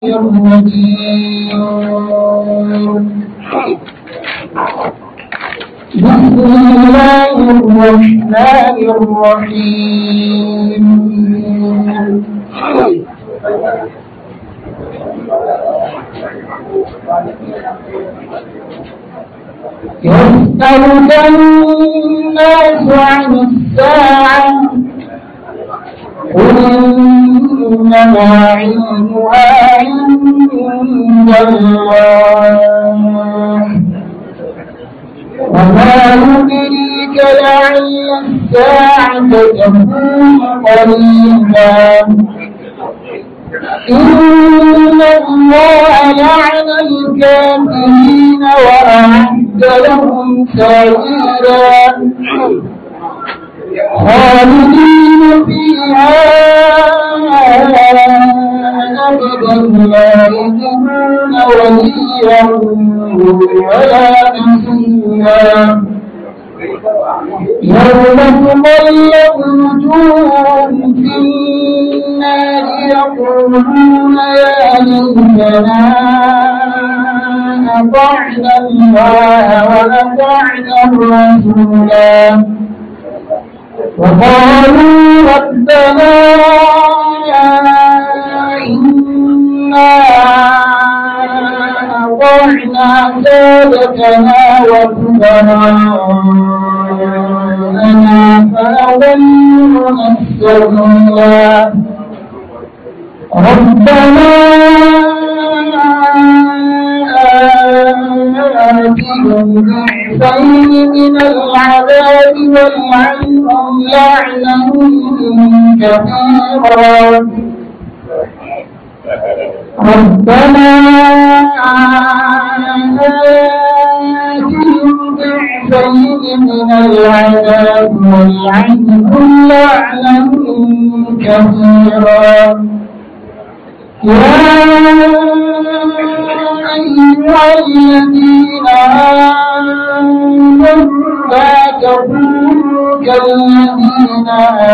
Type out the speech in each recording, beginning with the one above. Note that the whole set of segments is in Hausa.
الرجيم بسم الله الرحمن الرحيم يسألك الناس عن الساعة قل إنما علمها عند الله وما يدريك لعل الساعة تكون قريبا إن الله لعن الكافرين وأعد لهم سعيرا خالدين فيها أبدا لا يجدون وليا ولا نصيرا يوم تقلب وجوههم في النار يقولون يا ليتنا أطعنا الله وأطعنا الرسولا وقالوا ربنا إنا أطعنا سادتنا وكبراءنا فأضلونا السبيلا ربنا آتهم ضعفين من العذاب والعنهم لعنا كثيرا ربنا آتهم ضعفين من العذاب والعنهم لعنا كثيرا يا أيها الذين آمنوا لا تكونوا كالذين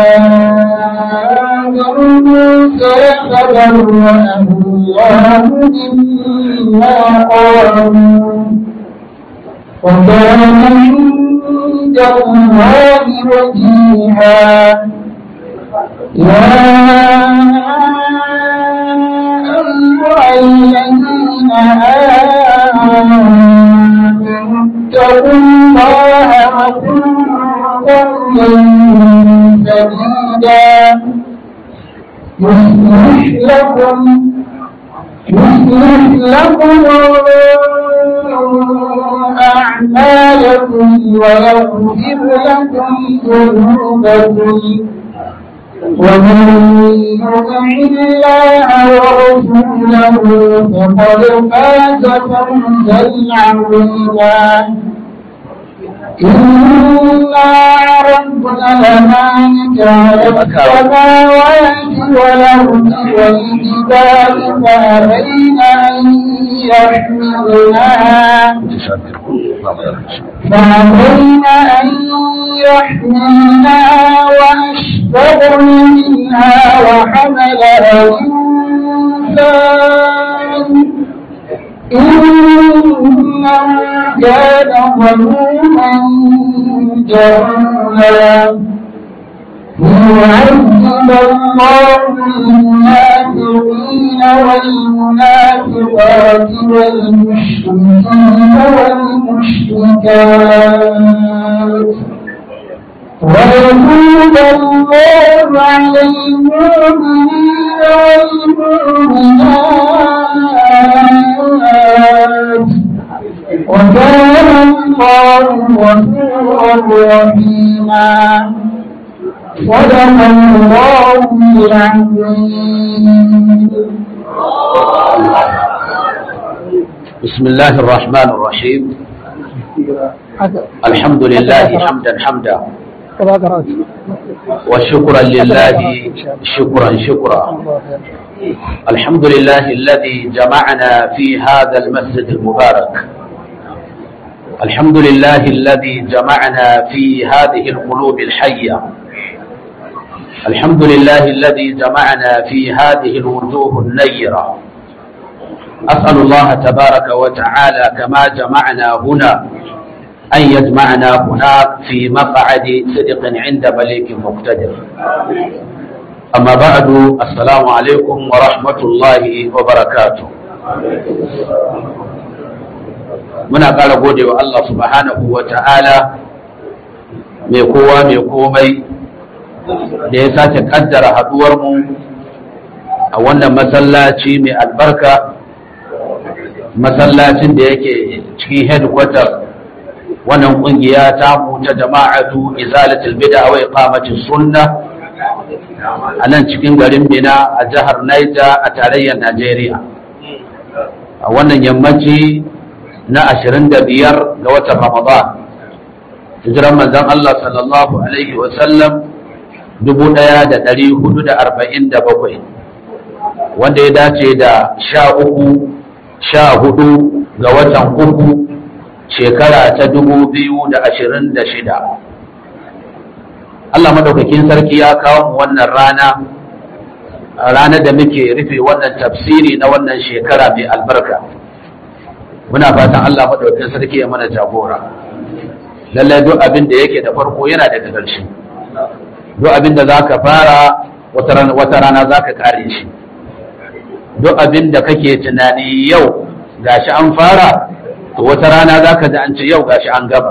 آمنوا موسى فبرأه الله مما قالوا وكان عند الله وجيها يا أيها الذين آمنوا اتقوا الله وكونوا قولا سديدا يصلح لكم يصلح لكم أعمالكم ويغفر لكم ذنوبكم ومن يطع الله ورسوله فقد فاز فوزا عظيما إنا عرضنا الأمانة على السماوات والأرض والجبال فأبين أن يحملنها فأبين أن يحملنها وأشفقن منها وحملها الإنسان إنه كان ظلوما جهولا ليعذب الله المنافقين والمنافقات والمشركين والمشركات ويتوب الله على المؤمنين والمؤمنات وكان الله غفورا رحيما صدق الله العظيم بسم الله الرحمن الرحيم الحمد لله حمدا حمدا وشكرا لله شكرا شكرا الحمد لله الذي جمعنا في هذا المسجد المبارك الحمد لله الذي جمعنا في هذه القلوب الحية الحمد لله الذي جمعنا في هذه الوجوه النيرة أسأل الله تبارك وتعالى كما جمعنا هنا أن يجمعنا هناك في مقعد صدق عند مليك مقتدر أما بعد السلام عليكم ورحمة الله وبركاته muna ƙara gode wa Allah subhanahu wa ta'ala mai kowa mai komai da ya sace ƙaddara haɗuwarmu a wannan masallaci mai albarka masallacin da yake cikin headquarter wannan ƙungiya ta ta jama'atu izalatul bid'a wa iqamatis sunna a nan cikin garin Mina a jihar Niger a tarayyar Najeriya a wannan yammaci na ashirin da biyar ga watan Ramadan hijiran manzon Allah sallallahu alaihi wa sallam dubu ɗaya da ɗari hudu da arba'in da bakwai wanda ya dace da sha uku sha hudu ga watan uku shekara ta dubu biyu da ashirin da shida Allah madaukakin sarki ya kawo mu wannan rana ranar da muke rufe wannan tafsiri na wannan shekara mai albarka muna fatan Allah madaukakin sarki ya mana jagora lallai duk abin da yake da farko yana daga ƙarshe duk abin da zaka fara wata rana zaka kare shi duk abin da kake tunani yau gashi an fara to wata rana zaka ji an ce yau gashi an gaba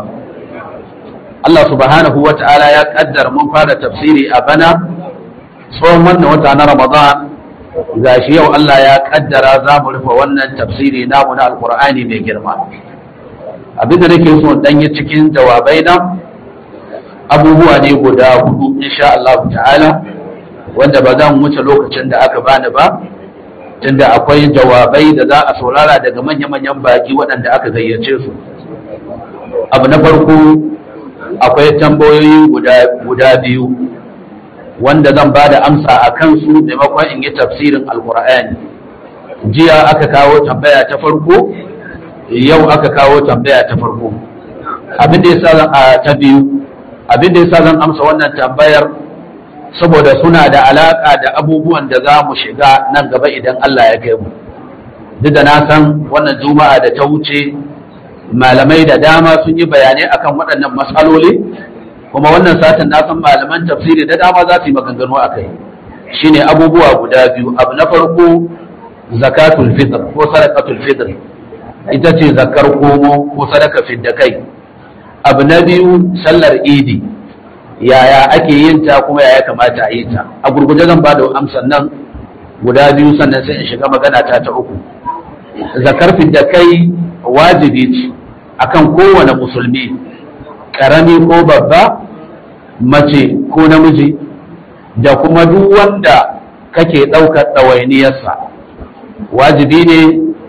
Allah subhanahu wa ta'ala ya kaddara mun fara tafsiri a bana tsohon wannan wata na Ramadan gashi yau Allah ya kaddara za mu rufe wannan tafsiri namu na alkur'ani mai girma abinda nake so dan yi cikin jawabai na abubuwa ne guda hudu insha Allah ta'ala wanda ba za mu wuce lokacin da aka bani ba tunda akwai jawabai da za a saurara daga manya-manyan baki waɗanda aka gayyace su abu na farko akwai tambayoyi guda biyu wanda zan ba da amsa a kansu maimakon in yi tafsirin alkur'ani jiya aka kawo tambaya ta farko yau aka kawo tambaya ta farko abin da yasa a ta biyu abin da yasa zan amsa wannan tambayar saboda suna da alaka da abubuwan da za mu shiga nan gaba idan Allah ya kai mu duk da na san wannan juma'a da ta wuce malamai da dama sun yi bayanai akan waɗannan matsaloli kuma wannan satin na san malaman tafsiri da dama za su yi maganganu a kai shine abubuwa guda biyu abu na farko zakatul fitr ko sadaqatul fitr ita ce zakar komo ko sadaka fidda kai abu na biyu sallar idi yaya ake yin ta kuma yaya kamata a yi ta a gurguje zan ba da amsan nan guda biyu sannan sai in shiga magana ta ta uku zakar fidda kai wajibi ce akan kowane musulmi ƙarami ko babba mace ko namiji da kuma duk wanda kake ɗaukar ɗawainiyarsa wajibi ne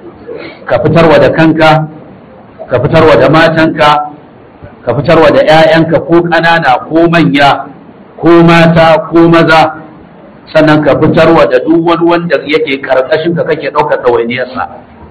ka fitarwa da kanka ka fitarwa da matanka ka fitarwa da 'ya'yanka ko ƙanana ko manya ko mata ko maza sannan ka fitarwa da duk wani wanda yake ƙarƙashin ka kake ɗaukar ɗawainiyarsa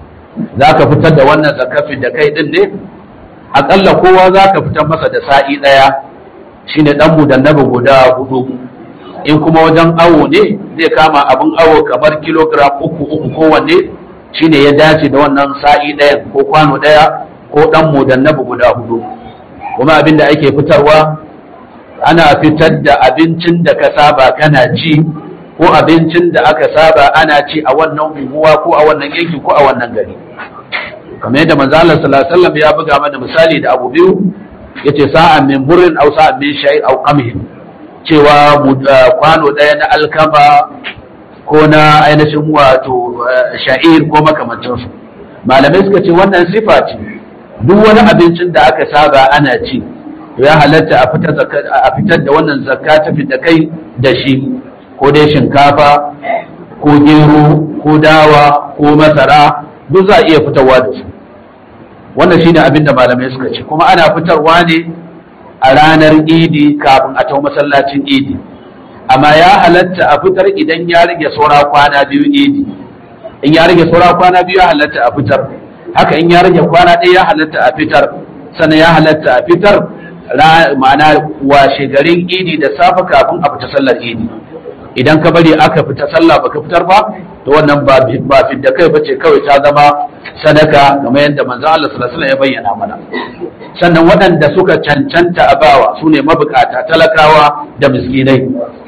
za ka fitar da wannan zakafin da kai ɗin ne aƙalla kowa za ka fitar masa da sa'i ɗaya shine ɗan mudannabi guda hudu in kuma wajen awo ne zai kama abin awo kamar kilogram uku uku kowanne shine ya dace da wannan sa'i ɗayan ko kwano ɗaya ko ɗan mudannabi guda hudu kuma abin da ake fitarwa ana fitar da abincin da ka saba kana ci ko abincin da aka saba ana ci a wannan unguwa ko a wannan yanki ko a wannan gari kamar yadda manzo Allah sallallahu alaihi wasallam ya buga mana misali da abu biyu yace sa'an min burrin aw sa'an min shay'in aw qamhin cewa kwano daya na alkama ko na ainihin wato sha'ir ko makamantansu malamai suka ce wannan sifa ce duk wani abincin da aka saba ana ci ya halatta a fitar da wannan zakka ta fita kai da shi ko dai shinkafa ko gero ko dawa ko masara duk za a iya fitarwa da su wannan shine abin da malamai suka ce kuma ana fitarwa ne a ranar idi kafin a tau masallacin idi amma ya halatta a fitar idan ya rage saura kwana biyu idi in ya rage saura kwana biyu ya halatta a fitar haka in ya rage kwana ɗaya ya halatta a fitar sannan ya halatta a fitar ma'ana washe garin idi da safe kafin a fita sallar idi idan ka bari aka fita sallah baka fitar ba to wannan ba ba fidda kai bace kawai ta zama sadaka kamar yadda manzo Allah sallallahu alaihi wasallam ya bayyana mana sannan waɗanda suka cancanta a bawa su ne mabukata talakawa da miskinai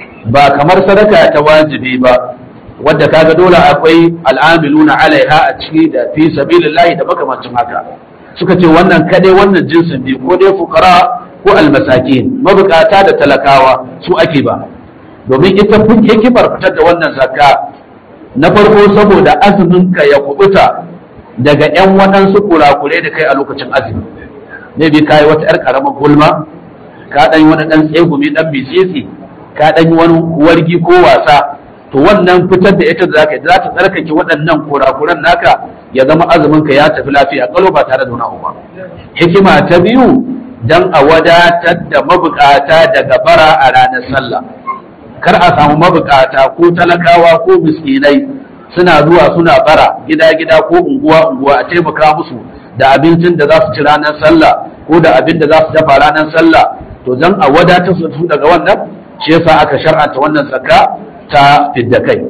ba kamar sadaka ta wajibi ba wadda kaga dole akwai al'amiluna alaiha a ciki da fi sabilillahi da makamancin haka suka ce wannan kadai wannan jinsin biyu ko dai fukara ko almasakin mabukata da talakawa su ake ba domin ita hikimar fitar da wannan zakka na farko saboda azumin ka ya kubuta daga yan waɗansu kurakure da kai a lokacin azumi ne bi kai wata yar karamar gulma ka dan wani dan tsegumi dan bisisi ka dan wani wargi ko wasa to wannan fitar da ita za ka za ta tsarkake waɗannan kurakuran naka ya zama azumin ka ya tafi lafiya kalo ba tare da wani ba hikima ta biyu dan a wadatar da mabukata daga bara a ranar sallah kar a samu mabukata ko talakawa ko miskinai suna zuwa suna bara gida gida ko unguwa unguwa a taimaka musu da abincin da za su ci ranar sallah ko da abin da za su dafa ranar sallah to dan a wadatar su daga wannan shi yasa aka shar'anta wannan zakka ta fidda kai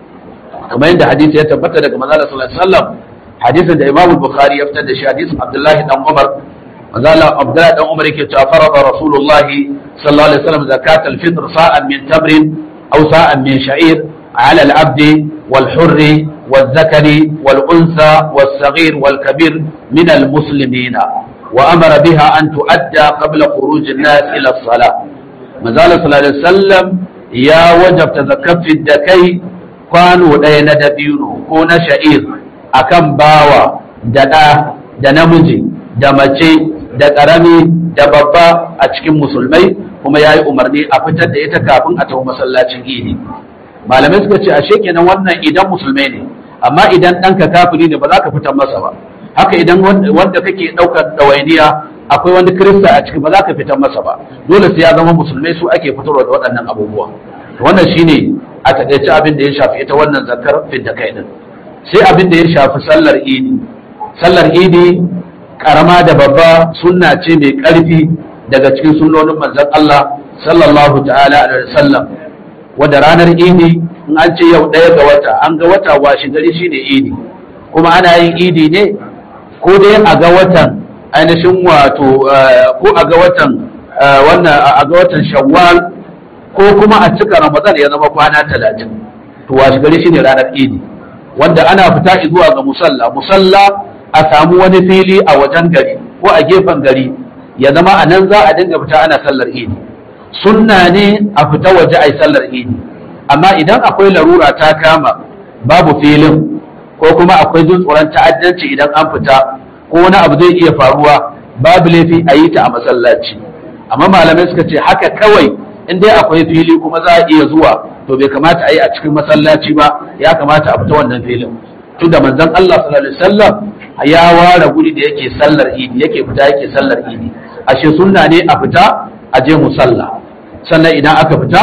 kamar yadda hadisi ya tabbata daga manzo sallallahu alaihi wasallam hadisin da Imam Bukhari ya fitar da shi hadisin Abdullahi dan Umar manzo Abdullahi dan Umar yake cewa farada Rasulullah sallallahu alaihi wasallam zakat al-fitr sa'an min tamrin aw sa'an min sha'ir على العبد والحر والذكر والأنثى والصغير والكبير من المسلمين وأمر بها أن تؤدى قبل خروج الناس إلى الصلاة مازال صلى الله عليه وسلم ya wajabta zakar da kai kwano ɗaya na dabino ko na sha'ir akan bawa da ɗa da namiji da mace da ƙarami da babba a cikin musulmai kuma ya yi umarni a fitar da ita kafin a tafi masallacin idi malamai suka ce ashe kenan wannan idan musulmai ne amma idan ɗanka kafiri ne ba za ka fitar masa ba haka idan wanda kake ɗaukar ɗawainiya akwai wani kirista a ciki ba za ka fitar masa ba dole sai ya zama musulmai su ake fitarwa da waɗannan abubuwa wannan shine a taƙaice abin da ya shafi ita wannan zakar fidda kai din sai abin da ya shafi sallar idi sallar idi karama da babba sunna ce mai ƙarfi daga cikin sunnonin manzon Allah sallallahu ta'ala alaihi wasallam wanda ranar idi in an ce yau ɗaya ga wata an ga wata washi gari shine idi kuma ana yin idi ne ko dai a ga watan ainihin wato ko a ga watan wannan a ga watan shawwal ko kuma a cika ramadan ya zama kwana talatin to washi gari shine ranar idi wanda ana fita zuwa ga musalla musalla a samu wani fili a wajen gari ko a gefen gari ya zama a nan za a dinga fita ana sallar idi sunna ne a fita waje a yi sallar idi amma idan akwai larura ta kama babu filin ko kuma akwai jin tsoron ta'addanci idan an fita ko wani abu zai iya faruwa babu laifi a yi ta a masallaci amma malamai suka ce haka kawai in dai akwai fili kuma za a iya zuwa to bai kamata a yi a cikin masallaci ba ya kamata a fita wannan filin tunda manzon Allah sallallahu alaihi wasallam ya ware guri da yake sallar idi yake fita yake sallar idi ashe sunna ne a fita a je musalla sannan idan aka fita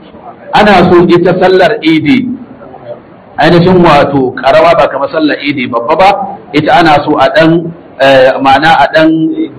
ana so ita sallar idi ainihin wato karawa ba kamar sallar idi babba ba ita ana so a dan ma'ana a dan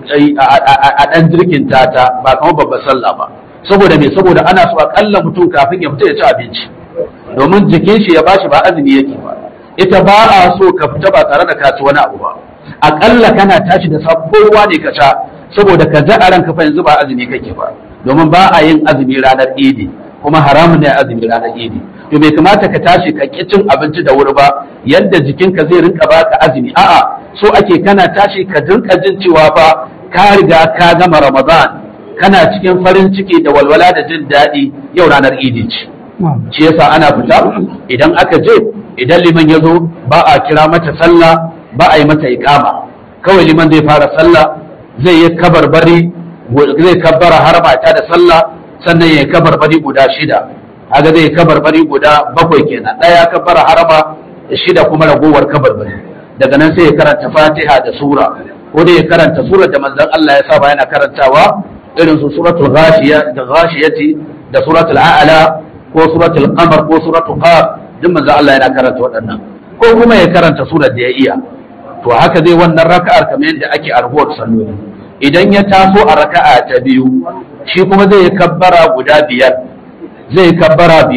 a dan jirkinta ta ba kamar babbar sallah ba saboda me saboda ana so akalla mutum kafin ya fita ya ci abinci domin jikin shi ya bashi ba azumi yake ba ita ba a so ka fita ba tare da ka ci wani abu ba akalla kana tashi da sabuwa ne ka sha saboda ka ji a ranka fa yanzu ba azumi kake ba domin ba a yin azumi ranar idi kuma haramun ne azumi ranar idi to bai kamata ka tashi ka ki cin abinci da wuri ba yadda jikinka zai rinka baka azumi a'a so ake kana tashi ka rinka jin cewa fa ka riga ka gama ramadan kana cikin farin ciki da walwala da jin daɗi yau ranar idi ce shi yasa ana fita idan aka je idan liman ya zo ba a kira mata sallah ba a yi mata iqama kawai liman zai fara sallah zai yi kabarbari zai kabbara har mata da sallah sannan ya yi kabarbari guda shida haka zai kabarbari guda bakwai kenan ɗaya kabbara harama shida kuma ragowar kabarbari daga nan sai ya karanta fatiha da sura ko dai ya karanta surar da manzon Allah ya saba yana karantawa irin su suratul ghashiya da ghashiyati da suratul a'la ko suratul qamar ko suratul qaf duk manzon Allah yana karanta waɗannan ko kuma ya karanta surar da ya iya to haka zai wannan raka'ar kamar yadda ake arhuwar salloli idan ya taso a raka'a ta biyu shi kuma zai yi kabbara guda biyar zai yi kabbara biyar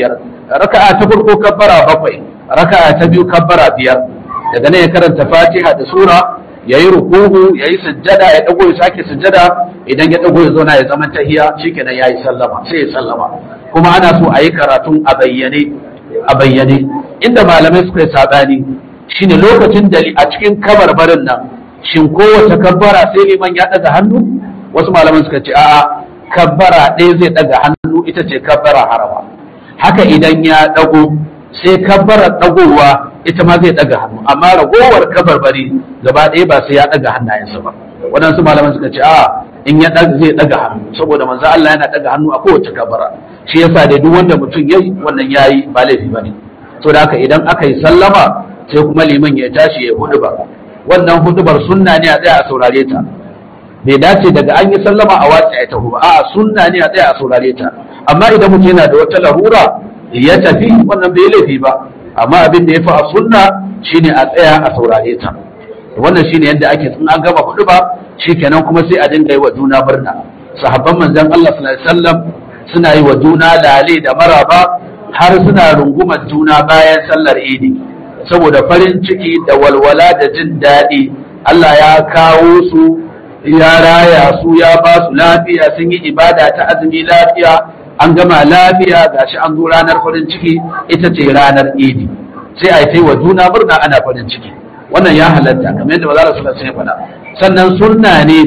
raka'a ta farko kabbara bakwai raka'a ta biyu kabbara biyar daga nan ya karanta fatiha da sura ya yi rukuhu ya yi sujjada ya dago ya sake sujjada idan ya dago ya zauna ya zama tahiya shikenan ya yi sallama sai ya sallama kuma ana so a yi karatun a bayyane a bayyane inda malamai suka yi sabani shine lokacin da a cikin kabarbarin nan shin kowace kabbara sai liman ya daga hannu wasu malaman suka ce a'a kabbara ɗaya zai daga hannu ita ce kabbara harama haka idan ya dago sai kabbarar dagowa ita ma zai daga hannu amma ragowar kabarbari gaba ɗaya ba sai ya daga hannayensa ba waɗansu malaman suka ce a in ya daga zai daga hannu saboda manzo Allah yana daga hannu a kowace kabbara shi yasa da duk wanda mutum yayi wannan yayi ba laifi bane to da haka idan aka yi sallama sai kuma liman ya tashi ya hudu ba wannan hudubar sunna ne a tsaya a saurare ta bai dace daga an yi sallama a watsa ya tafi ba a'a sunna ne a tsaya a saurare ta amma idan mutum yana da wata larura ya tafi wannan bai laifi ba amma abin da ya fi a sunna shine a tsaya a saurare ta wannan shine yadda ake in an gama hudu ba shikenan kuma sai a dinga yi wa juna murna sahabban manzon Allah sallallahu alaihi wasallam suna yi wa juna lale da maraba har suna rungumar juna bayan sallar idi saboda farin ciki da walwala da jin daɗi Allah ya kawo su ya raya su ya ba su lafiya sun yi ibada ta azumi lafiya an gama lafiya gashi an zo ranar farin ciki ita ce ranar idi sai a yi wa juna murna ana farin ciki wannan ya halatta kamar yadda maza rasulullah sai faɗa sannan sunna ne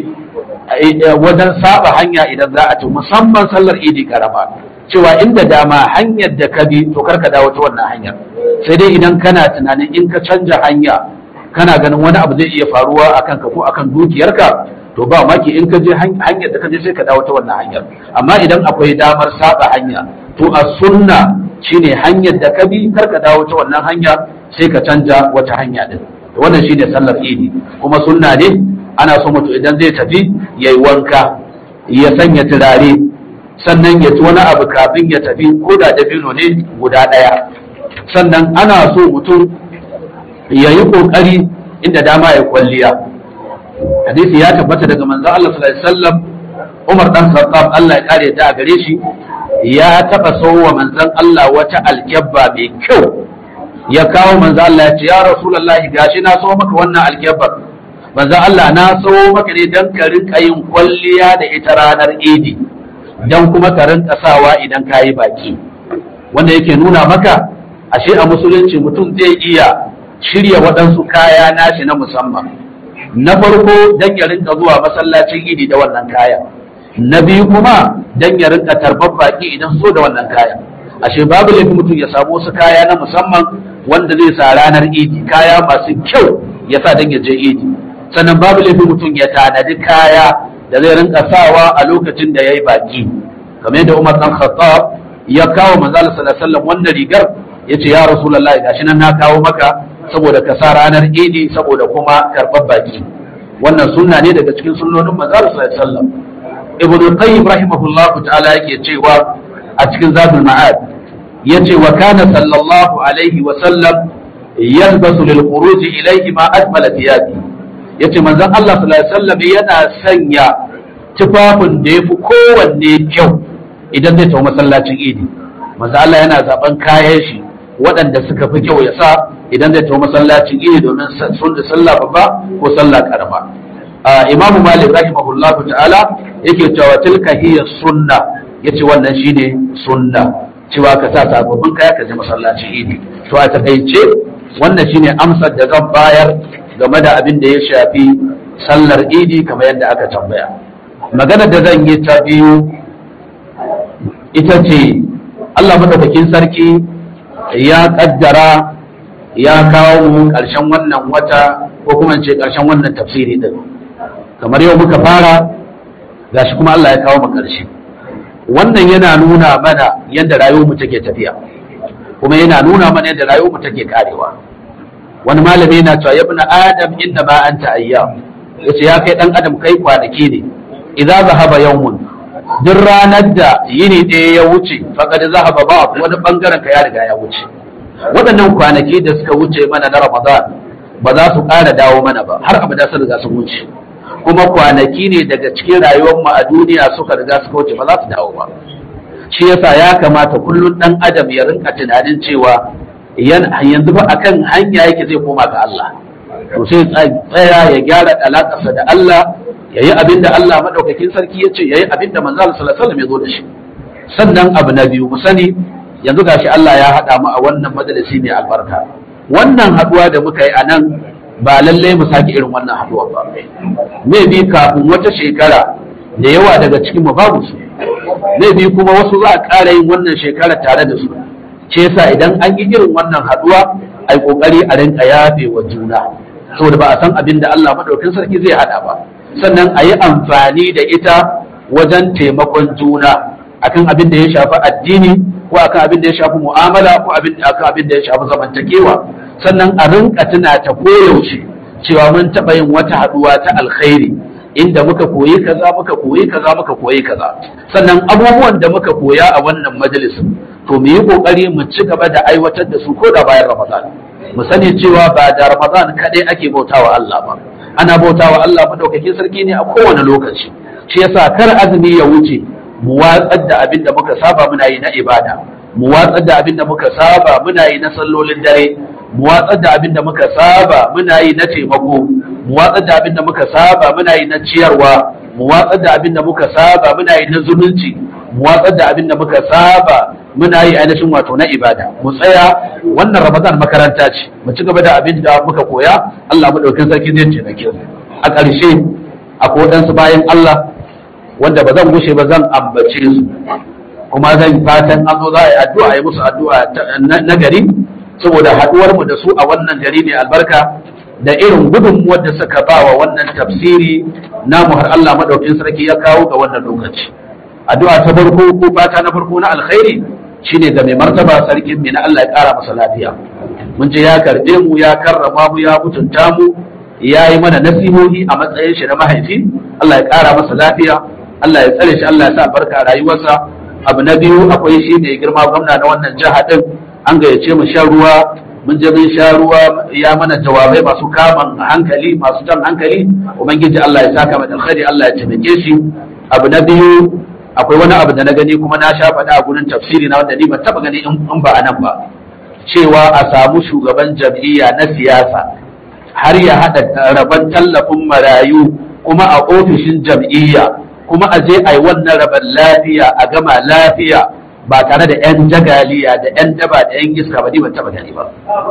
wajen saba hanya idan za a ci musamman sallar idi karama cewa inda dama hanyar da ka bi to karka dawo ta wannan hanyar sai dai idan kana tunanin in ka canja hanya kana ganin wani abu zai iya faruwa akan ka ko akan dukiyarka to ba maki in ka je hanyar da ka je sai ka dawo ta wannan hanyar amma idan akwai damar saba hanya to a sunna shine hanyar da ka bi kar ka dawo ta wannan hanya sai ka canja wata hanya din wannan shine sallar idi kuma sunna ne ana so mutum idan zai tafi yayi wanka ya sanya turare sannan ya ci wani abu kafin ya tafi ko da dabino ne guda ɗaya sannan ana so mutum ya yi ƙoƙari inda dama ya kwalliya hadisi ya tabbata daga manzo Allah sallallahu alaihi wasallam Umar dan Khattab Allah ya kare ta a gare shi ya taba sauwa manzon Allah wata alkyabba mai kyau ya kawo manzo Allah ya ce ya Rasulullahi gashi na so maka wannan alkyabbar manzo Allah na so maka ne dan ka rinka yin kwalliya da ita ranar Idi dan kuma ka rinka sawa idan ka yi baki wanda yake nuna maka ashe a musulunci mutum zai iya shirya waɗansu kaya nashi na musamman na farko dan ya rinka zuwa masallacin idi da wannan kaya na biyu kuma dan ya rinka tarbar baki idan so da wannan kaya ashe babu laifin mutum ya samu wasu kaya na musamman wanda zai sa ranar idi kaya masu kyau ya sa dan ya je idi sannan babu laifin mutum ya tanadi kaya da zai rinka sawa a lokacin da ya yi baki kamar yadda Umar dan Khattab ya kawo manzo sallallahu alaihi wasallam wannan rigar yace ya rasulullahi gashi nan na kawo maka saboda ka sa ranar idi saboda kuma karɓar baki wannan sunna ne daga cikin sunnonin manzo sallallahu alaihi wasallam ibnu qayyim rahimahullahu ta'ala yake cewa a cikin zadul ma'ad yace wa kana sallallahu alaihi wa sallam yalbasu lil khuruj ilayhi ma ajmala thiyabi yace manzon Allah sallallahu alaihi wasallam yana sanya tufafin da yafi kowanne kyau idan zai tafi masallacin idi manzo Allah yana zaben kayan shi waɗanda suka fi kyau ya sa idan zai tafi masallacin idi domin sun da sallah babba ko sallah karama imamu malik rahimahullah ta'ala yake cewa tilka hiya sunna yace wannan shine sunna cewa ka sa sababbin kaya ka je masallacin idi to a takaice wannan shine amsar da zan bayar game da abin da ya shafi sallar idi kamar yadda aka tambaya magana da zan yi ta biyu ita ce Allah madaukakin sarki ya kaddara ya kawo mu ƙarshen wannan wata ko kuma ce ƙarshen wannan tafsiri din kamar yau muka fara gashi kuma Allah ya kawo mu ƙarshe wannan yana nuna mana yadda rayuwar mu take tafiya kuma yana nuna mana yadda rayuwar mu take karewa wani malami yana cewa ya ibn adam inda ma anta ayyam yace ya kai dan adam kai kwanaki ne idza zahaba yawmun duk ranar da yini ɗaya ya wuce faƙad zahaba ba wani ɓangaren ka ya riga ya wuce waɗannan kwanaki da suka wuce mana na ramadan ba za su ƙara dawo mana ba har abada sun riga sun wuce kuma kwanaki ne daga cikin rayuwar mu a duniya suka riga suka wuce ba za su dawo ba shi yasa ya kamata kullum dan adam ya rinka tunanin cewa yanzu ba akan hanya yake zai koma ga Allah to sai tsaya ya gyara alakarsa da Allah ya yi abin da Allah madaukakin sarki ya ce ya yi abin da manzo Allah sallallahu alaihi wasallam ya zo da shi sannan abu na biyu mu sani yanzu gashi Allah ya haɗa mu a wannan majalisi mai albarka wannan haɗuwa da muka yi a nan ba lallai mu sake irin wannan haɗuwa ba me bi kafin wata shekara da yawa daga cikin mu babu su me bi kuma wasu za a ƙara yin wannan shekara tare da su ce yasa idan an yi irin wannan haɗuwa ai kokari a rinka yafe wa juna saboda ba a san abin da Allah madaukakin sarki zai haɗa ba sannan a yi amfani da ita wajen taimakon juna akan abin da ya shafi addini ko akan abin da ya shafi mu'amala ko akan abin da ya shafi zamantakewa sannan a rinka tuna ta koyaushe cewa mun taɓa yin wata haɗuwa ta alkhairi inda muka koyi kaza muka koyi kaza muka koyi kaza sannan abubuwan da muka koya a wannan majalisin to mu yi kokari mu ci gaba da aiwatar da su ko da bayan ramadan mu sani cewa ba da ramadan kadai ake bautawa Allah ba ana bautawa Allah madaukakin sarki ne a kowane lokaci shi yasa kar azumi ya wuce mu watsar da abin da muka saba muna yi na ibada mu watsar da abin da muka saba muna yi na sallolin dare mu watsar da abin da muka saba muna yi na taimako mu watsar da abin da muka saba muna yi na ciyarwa mu watsar da abin da muka saba muna yi na zumunci mu watsar da abin da muka saba muna yi ainihin wato na ibada mu tsaya wannan ramadan makaranta ce mu ci gaba da abin da muka koya Allah madaukakin sarki zai taimake mu a ƙarshe akwai waɗansu bayan Allah wanda ba zan gushe ba zan ambace su kuma zan fatan an zo za a yi addu'a a yi musu addu'a na gari saboda haɗuwar mu da su a wannan gari mai albarka da irin gudunmuwar da suka ba wa wannan tafsiri namu har Allah madaukin sarki ya kawo ga wannan lokaci addu'a ta farko ko fata na farko na alkhairi shine ga mai martaba sarkin mai na Allah ya kara masa lafiya mun je ya karbe mu ya karrama mu ya mutunta mu ya yi mana nasihohi a matsayin shi na mahaifi Allah ya kara masa lafiya Allah ya tsare shi Allah ya sa barka a rayuwarsa abu na biyu akwai shi ne girma gwamna na wannan jiha din an gayyace mu shan ruwa mun je mun sha ruwa ya mana jawabai masu kaman hankali masu jan hankali ubangiji Allah ya saka mai alkhairi Allah ya taimake shi abu na biyu akwai wani abu da na gani kuma na sha faɗa a gurin tafsiri na wanda ni ban taɓa gani in ba a nan ba cewa a samu shugaban jam'iyya na siyasa har ya haɗa rabon tallafin marayu kuma a ofishin jam'iyya kuma a je a yi wannan rabon lafiya a gama lafiya ba tare da 'yan jagaliya da 'yan daba da 'yan iska ba ni ban taba gani ba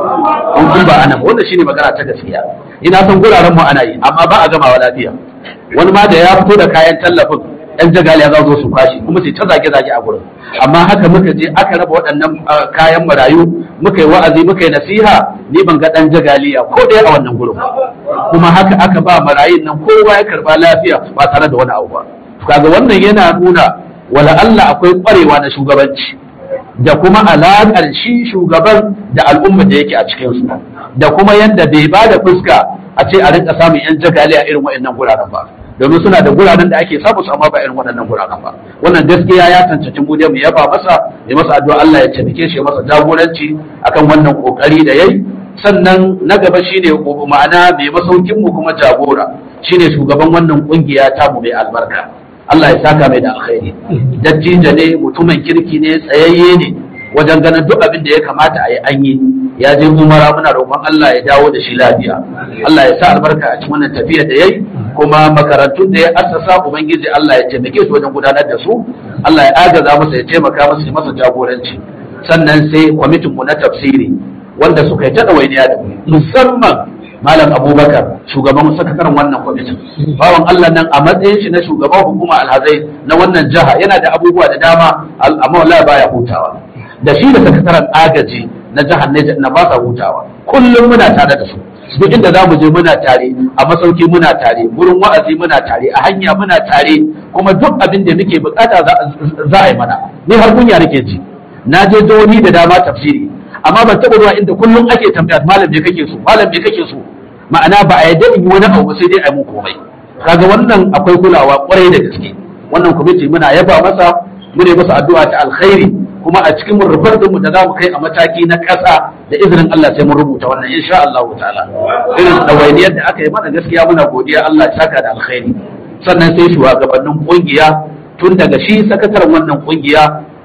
an kun ba ana wannan shine magana ta gaskiya ina son guraren mu ana yi amma ba a gamawa lafiya wani ma da ya fito da kayan tallafin 'yan jagaliya za su su kwashi kuma sai ta zage zage a gurin amma haka muka je aka raba waɗannan kayan marayu muka yi wa'azi muka yi nasiha ni ban ga ɗan jagaliya ko ɗaya a wannan gurin ba kuma haka aka ba marayun nan kowa ya karba lafiya ba tare da wani abu ba kaga wannan yana nuna wala Allah akwai kwarewa na shugabanci da kuma alaƙar shi shugaban da al'ummar da yake a cikinsu da kuma yadda bai ba da fuska a ce a rinka samun yan jagali a irin waɗannan guraren ba domin suna da guraren da ake samu su amma ba irin waɗannan guraren ba wannan gaskiya ya cancanci mu mu yaba masa ya masa addu'a Allah ya taimake shi ya masa jagoranci akan wannan kokari da yayi sannan na gaba shine ma'ana mai masaukin mu kuma jagora shine shugaban wannan kungiya ta mu mai albarka Allah ya saka mai da alkhairi dattijo ne mutumin kirki ne tsayayye ne wajen ganin duk abin da ya kamata a yi an yi ya je umara muna roƙon Allah ya dawo da shi lafiya Allah ya sa albarka a cikin wannan tafiya da yayi kuma makarantun da ya assasa ubangiji Allah ya taimake su wajen gudanar da su Allah ya agaza masa ya taimaka masa ya masa jagoranci sannan sai kwamitin mu na tafsiri wanda suka yi ta ɗawainiya da musamman Malam Abubakar shugaban sakataren wannan kwamitin. Bawan Allah nan a matsayin shi na shugaban hukuma alhazai na wannan jiha yana da abubuwa da dama amma wallahi baya hutawa. Da shi da sakataren agaji na jihar Niger na ba sa hutawa. Kullum muna tare da su. Duk inda za mu je muna tare, a masauki muna tare, gurin wa'azi muna tare, a hanya muna tare, kuma duk abin da muke bukata za a yi mana. Ni har kunya nake ji. Na je jihohi da dama tafsiri, amma ban taɓa zuwa inda kullum ake tambaya malam me kake so malam me kake so ma'ana ba a yadda in yi wani abu sai dai a mun komai kaga wannan akwai kulawa kwarai da gaske wannan kwamiti muna yaba masa mune masa addu'a ta alkhairi kuma a cikin rufar mu da za mu kai a mataki na ƙasa da izinin Allah sai mun rubuta wannan insha Allah ta'ala irin ɗawainiyar da aka yi mana gaskiya muna godiya Allah ya saka da alkhairi sannan sai shugabannin kungiya tun daga shi sakataren wannan kungiya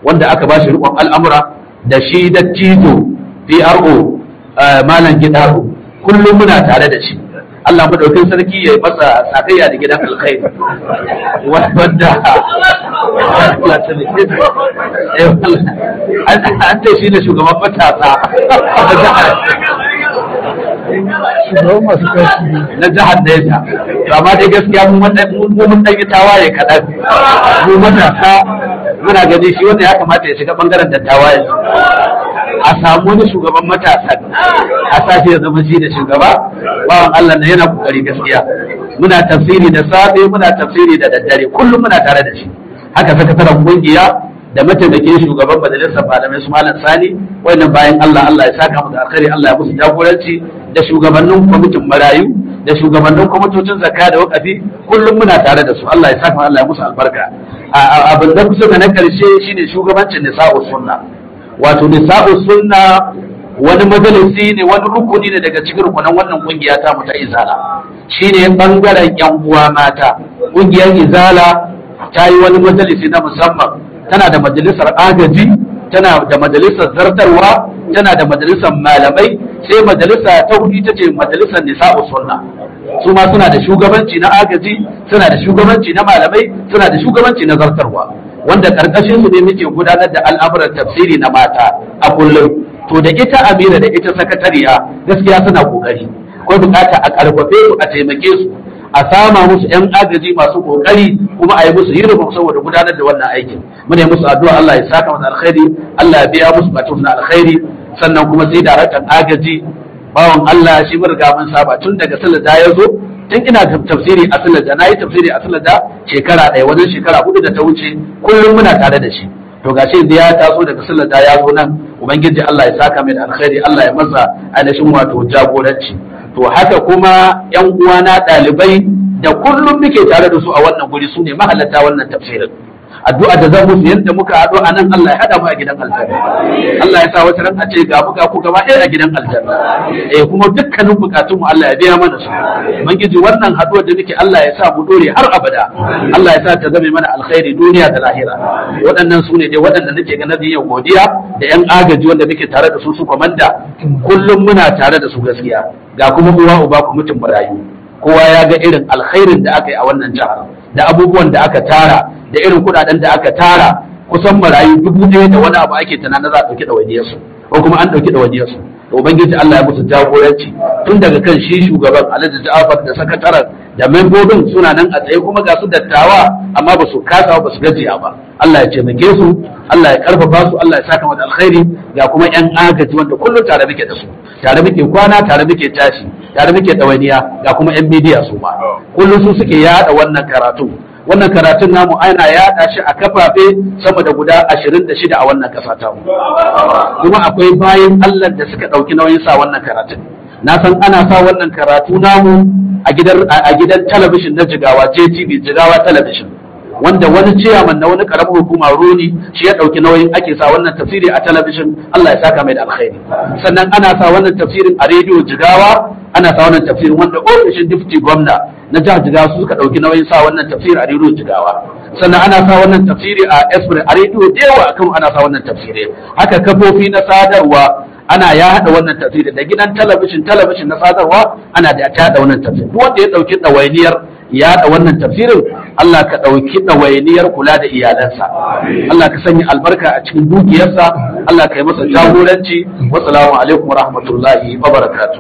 wanda aka ba shi rikon al'amura da shi da tito PRO malam gidaro kullum muna tare da shi Allah madaukin sarki ya yi masa sakayya da gidan alkhairi wanda an ce shi ne shugaban matasa shugaban masu kashi na jihar Neja to amma dai gaskiya mun mun dan yi tawaye kaɗan mu matasa muna gani shi wanda ya kamata ya shiga bangaren da tawaye a samu wani shugaban matasan a sashi ya zama shi da shugaba bawan Allah na yana kokari gaskiya muna tafsiri da safe muna tafsiri da daddare kullum muna tare da shi haka sakataren kungiya da mataimakin shugaban majalisar malamai su malam sani wannan bayan Allah Allah ya saka mu da alkhairi Allah ya musu jagoranci da shugabannin kwamitin marayu da shugabannin kwamitocin zakka da wakafi kullum muna tare da su Allah ya saka Allah ya musu albarka abin da kusa da na karshe shine shugabancin nisa'u sunna wato nisa'u sunna wani majalisi ne wani rukuni ne daga cikin rukunan wannan kungiya ta mu ta izala shine bangaren yan uwa mata kungiyar izala ta yi wani majalisi na musamman tana da majalisar agaji tana da majalisar zartarwa tana da majalisar malamai sai majalisa ta hudu ita ce majalisar nisa'u sunna su ma suna da shugabanci na agaji suna da shugabanci na malamai suna da shugabanci na zartarwa wanda karkashin su ne muke gudanar da al'amuran tafsiri na mata a kullum to da ita amira da ita sakatariya gaskiya suna kokari akwai bukata a karfafe su a taimake su a sama musu yan agaji masu kokari kuma a yi musu hirma saboda gudanar da wannan aikin muna yi musu addu'a Allah ya saka musu alkhairi Allah ya biya musu batun na alkhairi sannan kuma sai daraktan agaji bawan Allah shi mun riga mun saba tun daga sallar da ya zo tun ina tafsiri a sallar da nayi tafsiri a sallar da shekara ɗaya wajen shekara hudu da ta wuce kullum muna tare da shi to gashi da ya taso daga sallar da ya zo nan ubangiji Allah ya saka mai da alkhairi Allah ya masa ainihin wato jagoranci to haka kuma yan uwana ɗalibai da kullum muke tare da su a wannan guri su ne mahallata wannan tafsirin addu'a da zan musu yadda muka haɗu a nan Allah ya haɗa mu a gidan aljanna Allah ya sa wata ran a ce ga muka ku gaba ɗaya a gidan aljanna eh kuma dukkanin bukatun mu Allah ya biya mana su ubangiji wannan haɗuwar da muke Allah ya sa mu dore har abada Allah ya sa ta zame mana alkhairi duniya da lahira waɗannan su ne dai waɗanda nake ga nabi yau godiya da yan agaji wanda muke tare da su su komanda kullum muna tare da su gaskiya ga kuma uwa uba ku mutum barayu kowa ya ga irin alkhairin da aka yi a wannan jihar da abubuwan da aka tara da irin kudaden da aka tara kusan marayu dubu ɗaya da wani abu ake tunanin za a ɗauki ɗawainiyarsu ko kuma an ɗauki ɗawainiyarsu to ubangiji Allah ya musu jagoranci tun daga kan shi shugaban Alhaji Ja'far da sakataren da membobin suna nan a tsaye kuma ga su dattawa amma ba su kasa ba su gajiya ba Allah ya taimake su Allah ya karfafa su Allah ya saka mata alkhairi ga kuma yan agaji wanda kullum tare muke da su tare muke kwana tare muke tashi tare muke ɗawainiya ga kuma yan midiya su ma kullum su suke yada wannan karatu wannan karatun namu ana yaɗa shi a kafafe sama da guda ashirin da shida a wannan ƙasa ta mu kuma akwai bayan Allah da suka ɗauki nauyin sa wannan karatun na san ana sa wannan karatu namu a gidan a gidan talabishin na jigawa JTV jigawa talabishin wanda wani ciyaman na wani karamin hukuma roni shi ya ɗauki nauyin ake sa wannan tafsiri a talabishin Allah ya saka mai da alkhairi sannan ana sa wannan tafsirin a rediyo jigawa ana sa wannan tafsirin wanda ofishin difti gwamna na jihar jigawa su suka ɗauki nauyin sa wannan tafsiri a rediyo jigawa sannan ana sa wannan tafsiri a esbre a rediyo da yawa akan ana sa wannan tafsiri haka kafofi na sadarwa ana ya haɗa wannan tafsiri da gidan talabishin talabishin na sadarwa ana da ta haɗa wannan tafsiri duk wanda ya ɗauki ɗawainiyar ya haɗa wannan tafsirin Allah ka ɗauki ɗawainiyar kula da iyalansa Allah ka sanya albarka a cikin dukiyarsa Allah ka yi masa jagoranci wassalamu alaikum wa rahmatullahi wa barakatuh